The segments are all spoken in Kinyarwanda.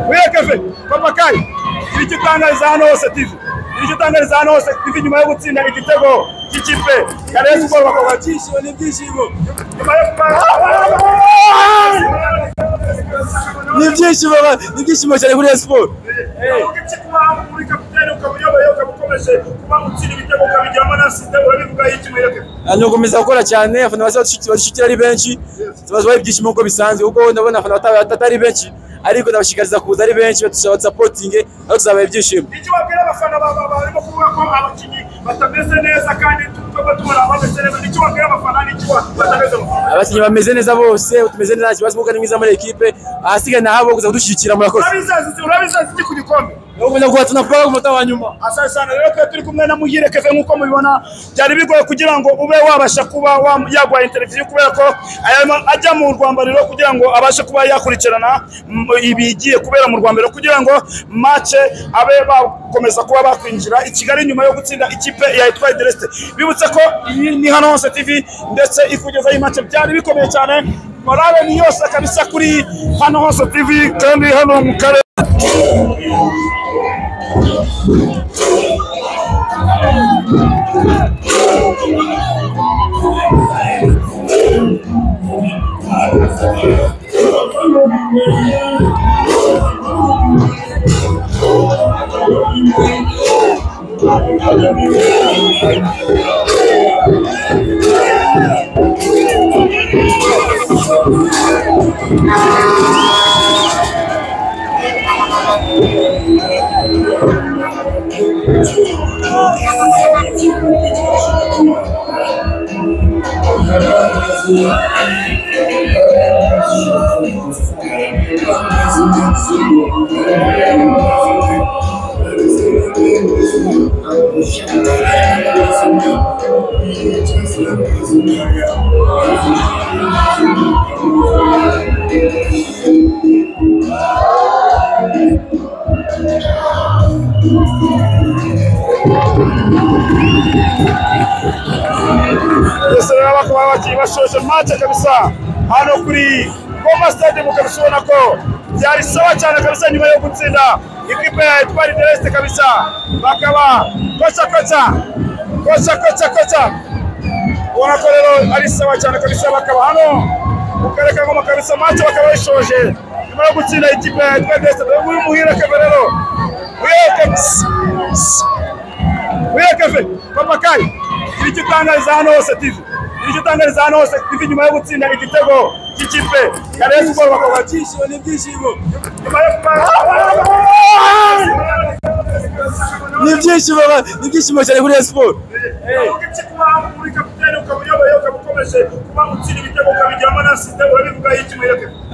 wiyekeje kamakayi iri cyo utangariza hano hose tivi iri cyo utangariza hano hose tivi nyuma yo gutsinda igitego cy'ikipe ya resi bolo bakaba cyishyuwe n'ibyishimo nyuma yo ni ibyishimo ni ibyishimo cyane kuri Rayon Sports ni ugukomeza gukora cyane abafana badushyigikira ari benshi tubazaho ibyishimo nk'uko bisanzwe kuko ndabona abafana batari benshi ariko ndabashishikariza kuza ari benshi badusapotinge aho tuzabaha ibyishimo icyo babwira abafana barimo kuvuga ko abakinnyi batameze neza kandi tuba tubona abameze neza nicyo babwira abafana nicyo batameze abakinnyi bameze neza bose tumeze neza nta kibazo kuko ari mwiza muri ekipe ahasigaye ni ahabo kuza kudushyigikira murakoze urabizazi iki ku gikombe ni ugukomeza kuba tunakora ku munota wa nyuma asante cyane rero twari turi kumwe na muhire keve nk'uko mubibona byari bigoye kugira ngo ube wabasha kuba wa- yagwa interiviziyo kubera ko ayama- ajya mu rwambariro kugira ngo abashe kuba yakurikirana m- ibigiye kubera mu rwambariro kugira ngo mace abe bakomeza kuba bakwinjira i kigali nyuma yo gutsinda ikipe ya etwaye deresite bibutse ko iyi ni hano hose tv ndetse ikugezaho imace byari bikomeye cyane morale ni yose kabisa kuri hano hose tv kandi hano mu karere twese rero bakaba bagiye bashoje mace kabisa hano kuri goma stadium kabisa ubona ko byari sawa cyane kabisa nyuma yo gutsinda ikipe ya etwari dereste kabisa bakaba koca koca koca koca koca ubona ko rero ari sawa cyane kabisa bakaba hano mu karere ka ngoma kabisa mace bakaba bashoje nyuma yo gutsinda ikipe ya etwari dereste dore nguyu muhira kebe rero wiyekeje wiyekeje kamakayi iri cyo utangariza hano hose tv iri cyo utangariza hano hose tv nyuma yo gutsinda igitego cy'ikipe ya resi bolo bakaba cyishyuwe n'ibyishimo nyuma yo ni ibyishimo ni ibyishimo cyane kuri Rayon Sports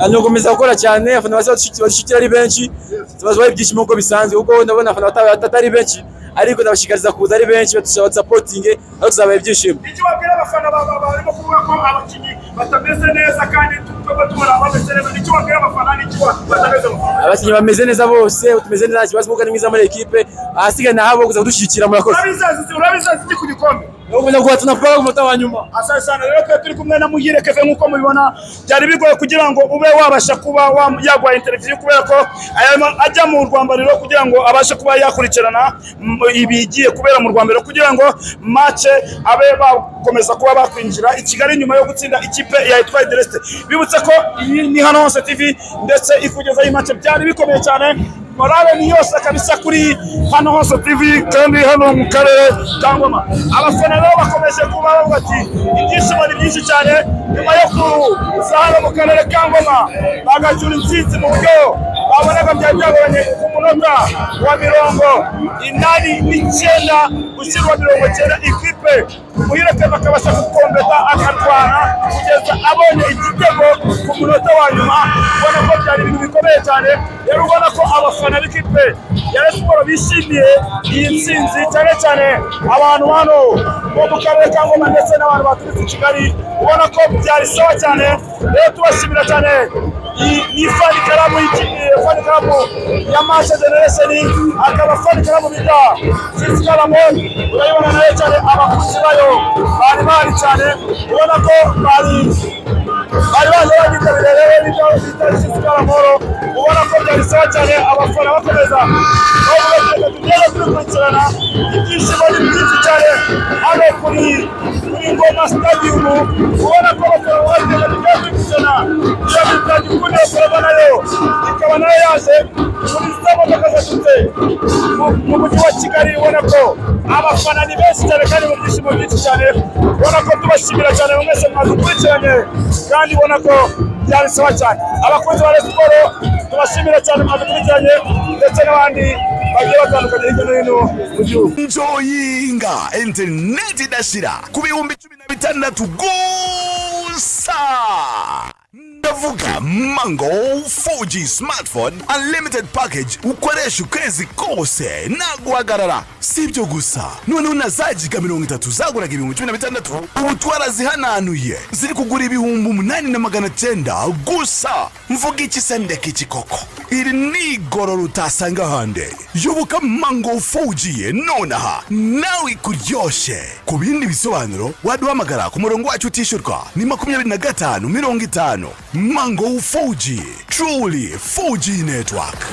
ni ugukomeza gukora cyane abafana badushyigikira ari benshi tubazaho ibyishimo nk'uko bisanzwe kuko ndabona abafana batari benshi ariko ndabashishikariza kuza ari benshi badusapotinge aho tuzabaha ibyishimo icyo babwira abafana barimo kuvuga ko abakinnyi batameze neza kandi tuba tubona abameze neza nicyo babwira abafana nicyo batameze abakinnyi bameze neza bose tumeze neza nta kibazo kuko ari mwiza muri ekipe ahasigaye ni ahabo kuza kudushyigikira murakoze urabizazi urabizazi iki ku gikombe ni ugukomeza kuba tunakora ku munota wa nyuma asante cyane rero twari turi kumwe na muhire keve nk'uko mubibona byari bigoye kugira ngo ube wabasha kuba wa- yagwa interiviziyo kubera ko ayama- ajya mu rwambariro kugira ngo abashe kuba yakurikirana m- ibigiye kubera mu rwambariro kugira ngo mace abe bakomeza kuba bakwinjira i kigali nyuma yo gutsinda ikipe ya etwaye deresite bibutse ko iyi ni hano hose tv ndetse ikugezaho imace byari bikomeye cyane morale ni yose kabisa kuri hano hose tv kandi hano mu karere ka ngoma abafana rero bakomeje kuba bavuga ati ibyishimo ni byinshi cyane nyuma yo kuza hano mu karere ka ngoma bagacyura intsinzi mu buryo babonaga byari byagoranye ku munota wa mirongo inani n'icyenda gushyirwa mirongo icyenda ikipe muhireke bakabasha gukombeta akarwana kugeza abonye igitego ku munota wa nyuma ubona ko byari ibintu bikomeye cyane rero ubona ko abafana b'ikipe ya Rayon siporo bishimiye iyi ntsinzi cyane cyane abantu hano bo mu karere ka ngoma ndetse n'abantu baturutse i kigali ubona ko byari sawa cyane rero tubashimira cyane iyi ni fani karamu y'ikipe fani karamu ya mashe generesheni akaba fani karamu bita sisi karamu urayibona nayo cyane abakunzi bayo rero bari bahari cyane ubona ko bari bari baje babitabiriye rero nibyo bita isuka amahoro ubona ko byari sawa cyane abafana bakomeza bavuga ati reka tugende turikurikirana ibyishimo ni byinshi cyane hano kuri kuri ngoma stadium ubona ko abafana bagenda tugenda turikurikirana iyo bita gikunda kureba nayo ikaba nayo yaje muri za modoka zaturutse mu- mu mujyi wa kigali ubona ko abafana ni benshi cyane kandi mu byishimo byinshi cyane ubona ko tubashimira cyane mwese mwadukurikiranye kandi ubona ko byari sawa cyane abakunzi ba Rayon siporo tubashimira cyane mwadukurikiranye ndetse n'abandi bagiye batandukanye hirya no hino mu gihugu njoyinga interineti idashira ku bihumbi cumi na bitandatu gusa ndavuga mango fuji smartphone unlimited package ukoresha ukwezi kose nta guhagarara si ibyo gusa noneho na za giga mirongo itatu zaguraga ibihumbi cumi na bitandatu ubu twarazihananuye ziri kugura ibihumbi umunani na magana cyenda gusa mvuga iki se ndeka iki koko iri ni igorora utasanga ahandi yoboka mango ufugiye nonaha nawe ikuryoshye ku bindi bisobanuro waduhamagara ku murongo wacu utishyurwa ni makumyabiri na gatanu mirongo itanu mango ufugiye truly fuji network